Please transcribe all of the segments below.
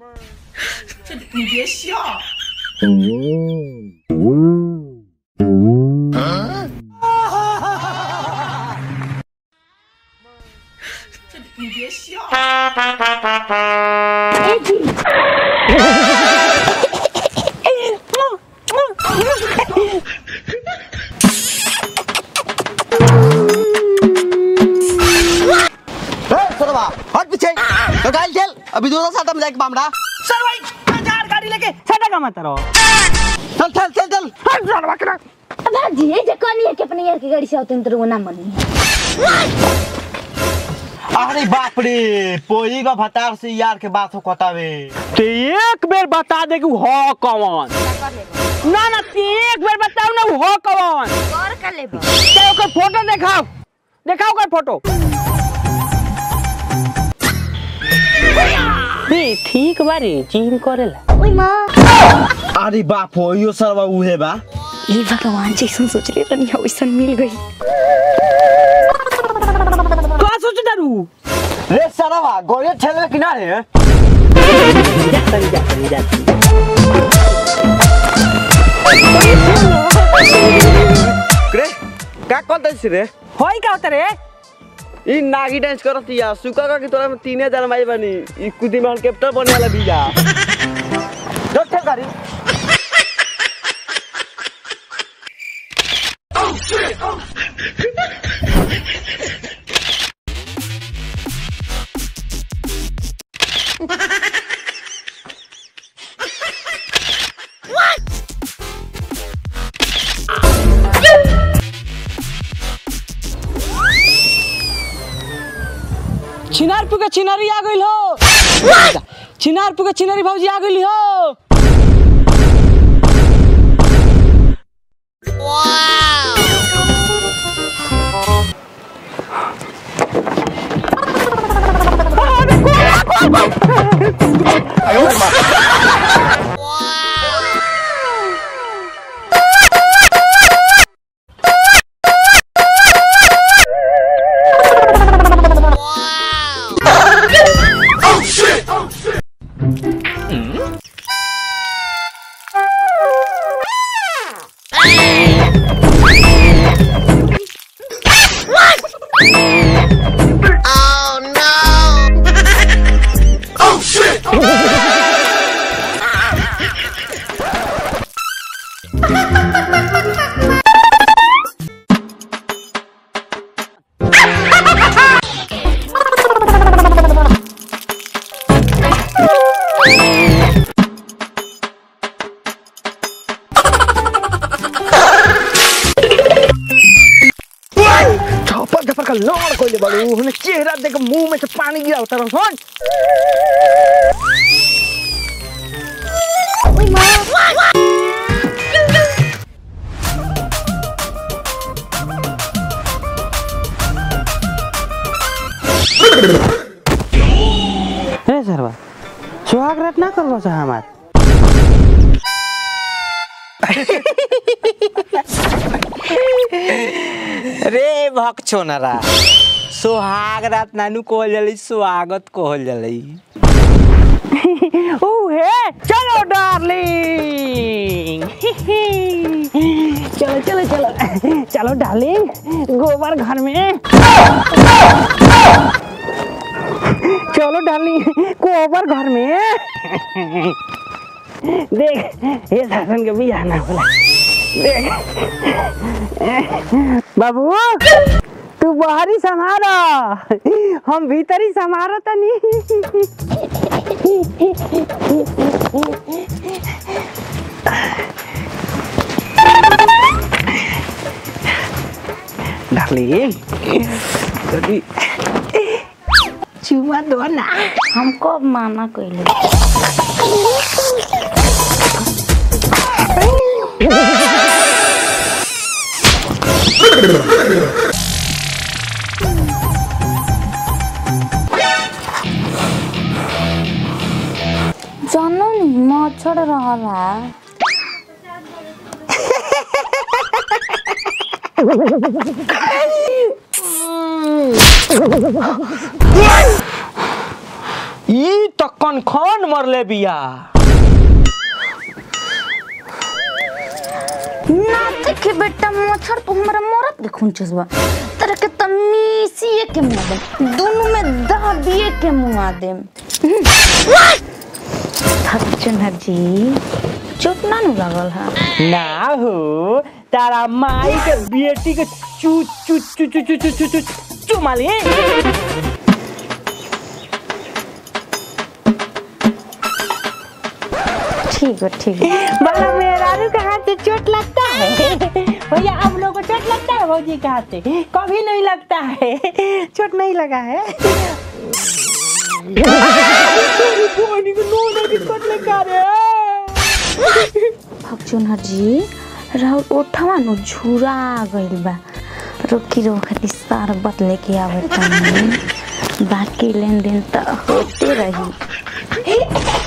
你别笑，你别笑。 सरवा हट पीछे तो गाल खेल अभी दूसरा साटा में जाके बामड़ा सर भाई हजार गाड़ी लेके साटा का मत रहो चल चल चल चल हट सरवा के भाजी ये जे कनी है कि अपने यार की गाड़ी से आवते तो वो ना मनी अरे बाप रे पोई का भतार से यार के बात हो कतावे ते एक बेर बता दे कि हो कौन ना ना ते एक बेर बताओ ना हो कौन कर कर लेबो ते ओकर फोटो दिखाओ दिखाओ ओकर फोटो बे ठीक बारी जिम करेला ओई मां अरे बाप हो यो सरवा उहे बा ये भगवान जैसन सोच ले रनी है वैसन मिल गई का सोच दारू रे सरवा गोरे ठेले किनारे रे का करते छी रे होई का होता रे ई नागी डांस करत या सुका का की तोरा में 3000 माई बनी ई कुदी में हेलीकॉप्टर बने वाला बिया जो ठेल गाड़ी छिनारपुर के छिनारी आ गइल हो छिनारपुर के छिनारी भौजी आ गइल हो थप्पड़ थप्पड़ का लड़ कोइले बाड़ू हमें चेहरा देख मुंह में से पानी गिरा उतर सुन ओई मां रे सरवा सुहाग रात ना करबो से हमार रे भक छोनरा सुहाग रात नानू कहल जली स्वागत कहल जली ओहे चलो डार्लिंग चलो चलो चलो चलो डार्लिंग गोबर घर में चलो डार्लिंग गोबर घर में देख ये शासन के भी आना बोला देख बाबू तू बाहरी संभारा हम भीतरी संभारा तनी डार्लिंग कभी चुमा दो ना हमको माना कइले जानो नि मच्छर रहला ई तो कनखन मरले बिया ना देखे बेटा मच्छर तो हमारा मरत देखून चसबा तेरे के तमीसिए के मुआ दे दोनों में दाबिए के मुआ दे थक जी चोट ना नु लागल है ना हो तारा माई के बेटी के चू चू चू चू चू चू चू चू चुमाली ठीक है ठीक है बड़ा मेहरारू के हाथ से चोट लगता है भैया आप लोगों को चोट लगता है भौजी के हाथ से कभी नहीं लगता है चोट नहीं लगा है पानी को नोना की चोट लगा रे फक्चुनर जी राहुल ओठवा नु झुरा गइल बा रोकी रो खातिर सार बत लेके आवे तनी बाकी लेन देन त होते रही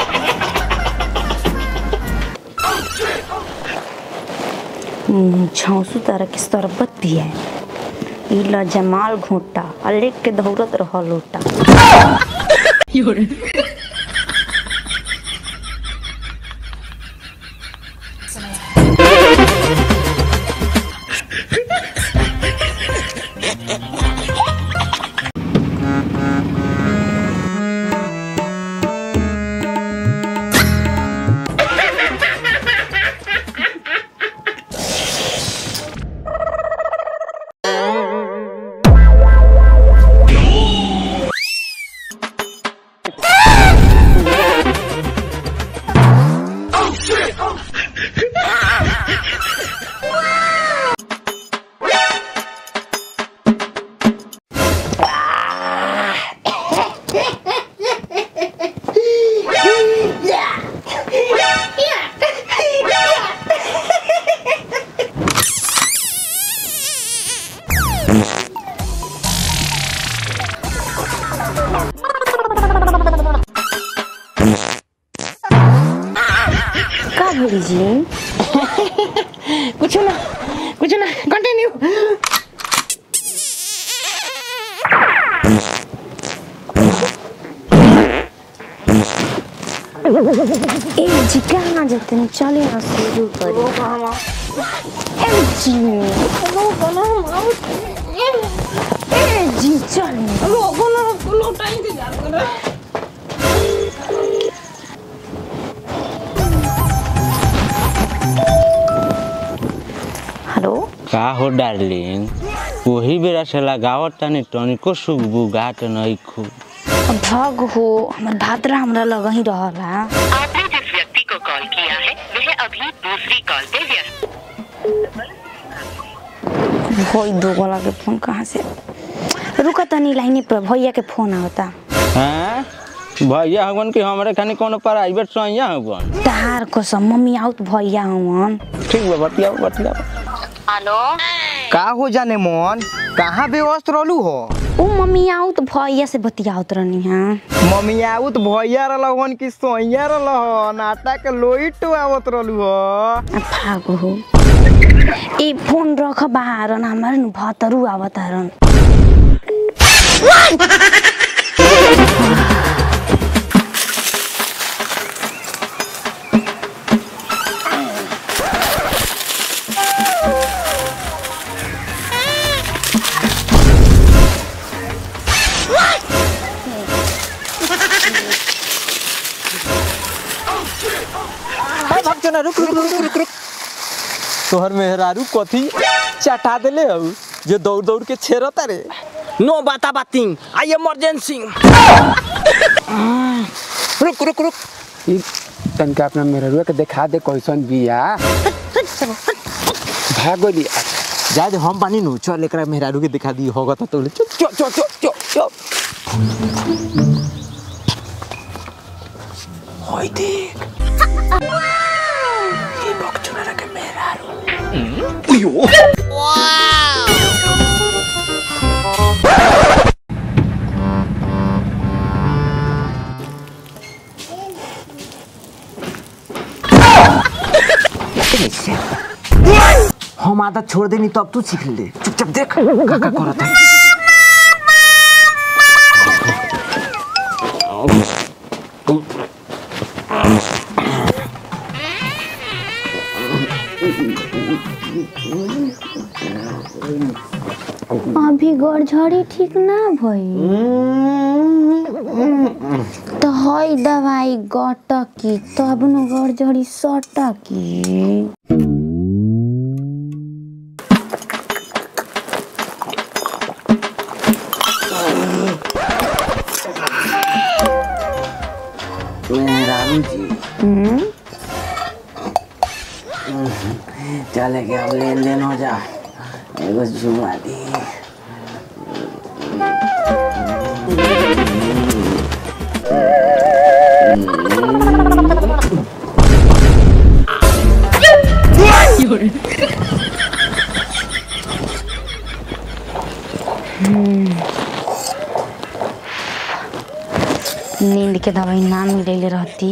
छौसू तरह के शरबत भी है ई ल जमाल घोटा आ लेके दौड़त रह लोटा का भरी जी कुछ ना कुछ ना कंटिन्यू ए जी कहाँ जाते हैं चले ना शुरू करी ए जी ए जी चले हेलो का हो डार्लिंग वही बेरा से लगावत तानी टनिको सुख बुगाट नहीं खू भग हो हमर भाद्रा हमरा लग ही रहला आपने जिस व्यक्ति को कॉल किया है वह अभी दूसरी कॉल पे व्यस्त भोई दो वाला के फोन कहाँ से रुका तनी लाइने पर भैया के फोन आवता हैं भैया हवन कि हमरे खानी कोनो प्राइवेट सैया हवन तार कसम मम्मी आउत भैया हवन ठीक बा बतियाओ बतियाओ हेलो का हो जाने मन कहाँ व्यस्त रहलू हो ऊ मम्मी आउत भैया से बतियावत रहनी हां मम्मी आउत भैया रहलन कि सोइया रहल नाटा के लोइट आवत रहलू हो भागो हो ए फोन रख बाहर न हमारे नु भतरू आवत हरन भक्चना रुक रुक रुक रुक रुक तोहर मेहरारू कथी चटा देले हऊ जे दौड़ दौड़ के छेरता रे नो बाता बातिंग आई इमरजेंसी रुक रुक रुक ई तनका अपना मेहरुआ के देखा दे कैसन बिया भागोली जा दे हम पानी नु चल एकरा मेहरारू के दिखा दी होगा तो तोले चुप चुप चुप चुप चुप चुप होय देख ये बकचोना के मेहरारू हम आदत छोड़ देनी तो अब तू सीख ले चुपचाप देख का का करत है अभी गड़झड़ी ठीक ना भई तो हई दवाई गटकी तब न गड़झड़ी सटकी राम जी चले के अब लेन देन हो जा एगो जुआ दी नींद के दवाई ना मिले रहती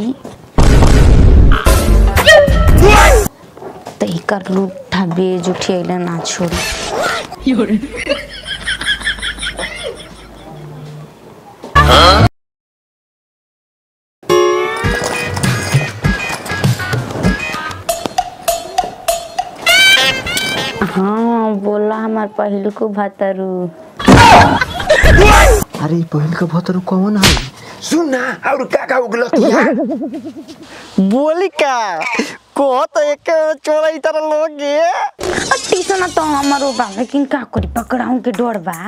तो एकर लूठा बेज उठिएले ना छोड़ी हाँ बोला हमार पहिल को भतरू अरे पहिल का भतरू कौन है सुन ना और का का उगलतिया बोली का को तो एक चोरा ई तरह लोग गे टीसन तो हमारो बा लेकिन का करी पकड़ाऊं के डर बा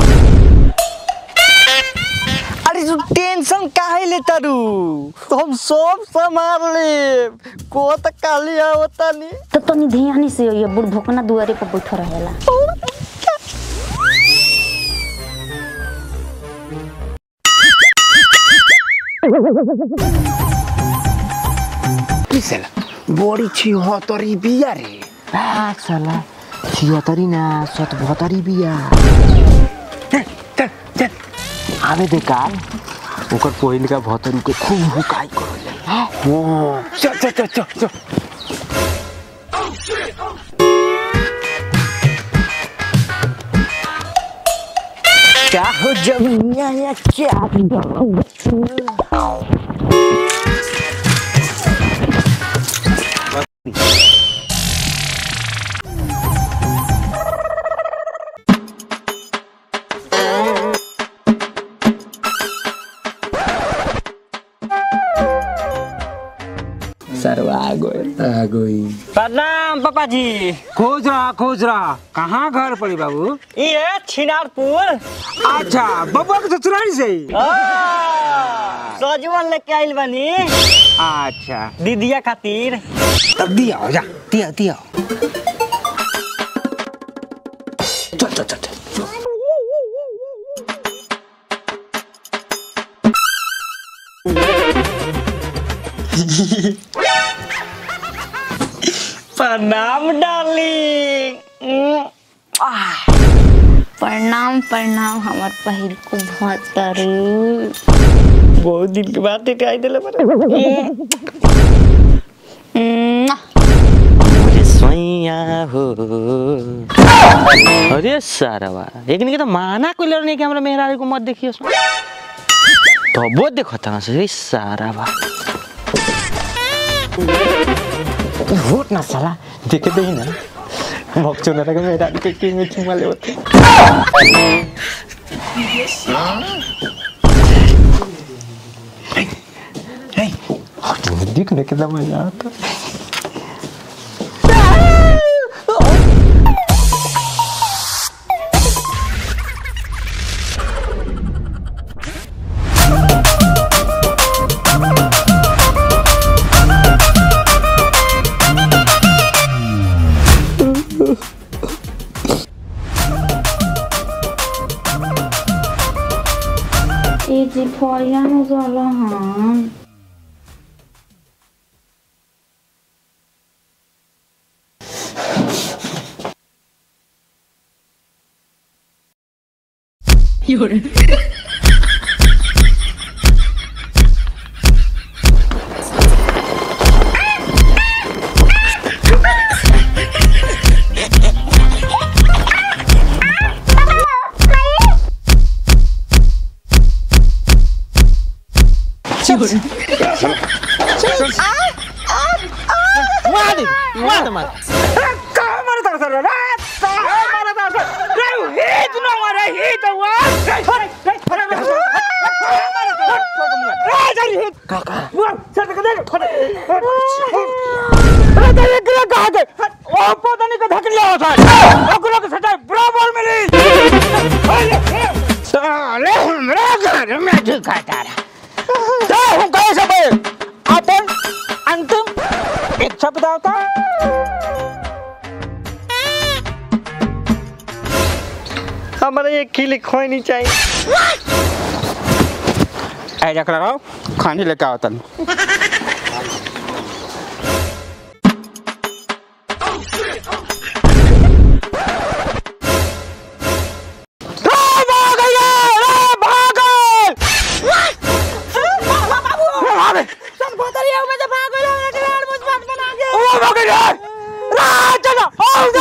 अरे तू टेंशन काहे ले तारू तो हम सब संभाल ले को तो काली आवता नहीं तो तनी ध्यान से ये बुढ़ भोकना दुआरे पर बैठा रहेला किसेला बड़ी छी हो तोरी बिया रे आ साला छिहत्तरी ना सत बहत्तरी बिया चल चल आवे दे काल ओकर पहिल का भतरू के खूब हुकाई करो हाँ चल चल चल चल चल क्या हो जमिया या क्या सरवा आ गए आ गई प्रणाम पापा जी खोज रहा खोज रहा कहाँ घर पड़ी बाबू ये छिनारपुर अच्छा बबुआ के ससुराल से सजवन लेके आइल बानी अच्छा दीदिया खातिर तब दिया हो जा दिया दिया चल चल चल चल प्रणाम डार्लिंग प्रणाम प्रणाम हमार पहिल को भतरू बहुत दिन के बाद देखे आई दिले बरे मुझे सोइया हो अरे सारवा एक के तो माना कोई लड़ नहीं कि हमरा मेहरारू को मत देखियो सो तो वो देखो तना से सारवा होट ना साला देखे दे ही ना भक्चो ना लगा मेरा के के में चुमा ले होते देखने के मजा आता ए जी फरिया में जाला हन मार दे मार दे मार कहाँ मारे तार सर रे कहाँ मारे तार सर रे हित न मारे हित वा रे रे रे रे मारे तार रे जरी हित काका वो सर के दे अरे तेरे गिरा कहाँ गए ओ पता नहीं कहाँ धक लिया था ओकरो के सटा बराबर मिली साले हमरा घर में झुकाता रहा तो हम कहे सब अपन अंतिम इच्छा बताता हमारा एक खिली खोई नहीं चाहिए ऐ रख लगाओ खाने लेके आओ तन बोतलिया में से भाग गइल हमरा के लाल मुझ बात बना के चलो